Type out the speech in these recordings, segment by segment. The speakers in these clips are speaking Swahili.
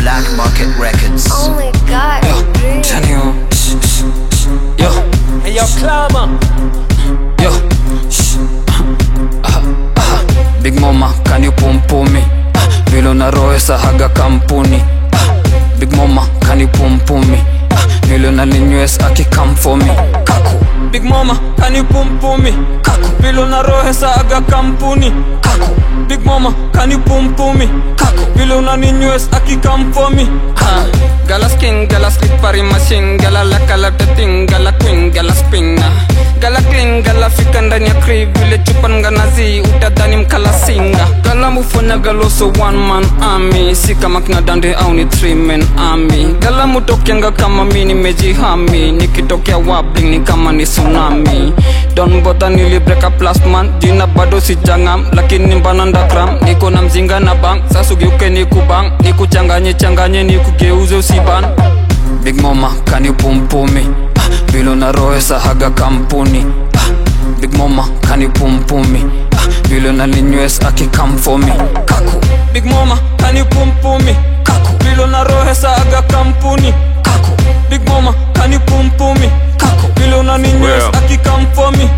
Black Market Records. Oh my god. Dream. Tell you, shh, shh, shh. yo, Hey yo, Clama. yo, shh. Ah, ah. Big Mama, can you pum pum me? Ah, Vile unaroesa haga kampuni ah, Big Mama, can you pum pum me? Ah, Vile unaninywes aki come for me Kaku Big Mama, can you pum pum me? Kaku Vile unarohesa aga kampuni. Kaku Big Mama, can you pum pum me? Kaku Vile unaninywes aki come for me. ah. Gala skin, gala slippery machine Gala laka la thing, gala queen, gala spin Gala clean, gala fika ndani ya crib Vile chupa nganazi, utadhani mkala singa Gala mufanya galoso one man army Si kama kina dande au ni three man army Gala mutokianga kama mi nimejihami Nikitokea wabling ni kama ni tsunami Don bother nili break up last month Jina bado sijangam Lakini mbana ndakram Niko na mzinga na bang Sasa ugeuke ni kubang Nikuchanganye changanye nikugeuze usiban Big Mama, can you pum pum me? Ah, Vile unaroesa haga kampuni ah, Big Mama, can you pum pum me? Ah, Vile unaninywes aki come for me Kaku Big Mama, can you pum pum me? Kaku Vile unarohesa aga kampuni. Kaku Big Mama, can you pum pum me? Kaku Vile unaninywes Well. aki come for me.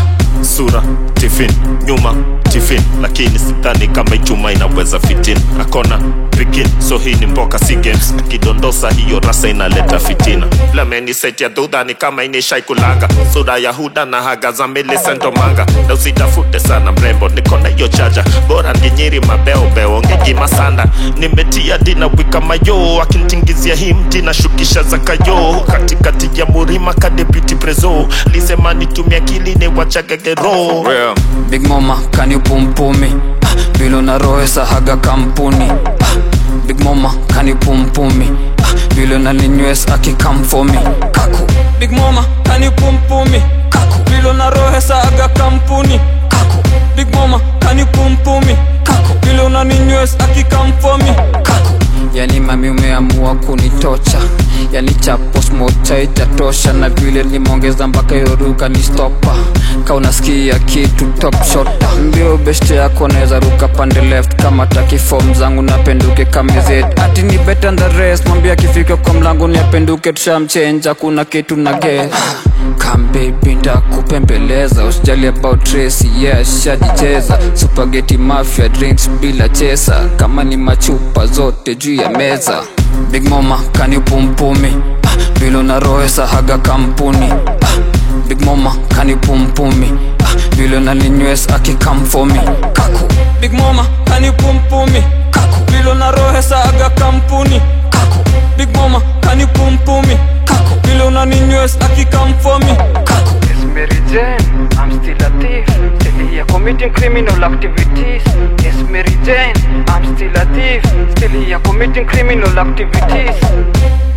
sura tifin nyuma tifin lakini sidhani kama ichuma inaweza fitin akona pikin so hii ni mboka si games akidondosa hiyo rasa inaleta fitina lamenisetia dhudhani kama inishaikulanga sura ya huda na haga za milisentomanga na usitafute sana mrembo nikona hiyo chaja bora nginyiri mabeobeo ngejima sanda nimetia dina wika mayo akintingizia hii mti na shukisha za kayo katikati ya murima kadepiti prezo lisema nitumia kilini wachagagero Real. Big Mama, can you pum pum me? Ah, Vile unaroesa haga kampuni ah, Big Mama, can you pum pum me? Ah, Vile unaninywes aki come for me Kaku Big Mama, can you pum pum me? Kaku Vile unarohesa aga kampuni. Kaku Big Mama, can you pum pum me? Kaku Vile unaninywes aki come for me. Kaku Yani mami umeamua kunitocha Yani chapos mocha itatosha Na vile limeongeza mpaka yoruka ni stopa Ka unasikia kitu top shota Mbio beshte yako naweza ruka pande left Kama taki form zangu napenduke kamizet Ati ni better than the rest Mwambia akifika kwa mlango ni apenduke tushamchenja Kuna kitu na get Come baby ndakupembeleza usijali about Tracy yeah shajicheza Spaghetti mafia drinks bila chesa Kama ni machupa zote juu ya meza Big Mama can you pum pum me ah, Vile unaroesa haga kampuni ah, Big Mama can you pum pum me ah, Vile unaninywes aki come for me Kaku Big Mama, can you pum pum me? Kaku Vile unarohesa aga kampuni. Kaku Big Mama, can you pum pum me? Kaku Vile unaninywes aki come for me. Kaku Yes, Mary Jane, I'm still a thief. Still here committing criminal activities. Yes, Mary Jane, I'm still a thief. Still here committing criminal activities.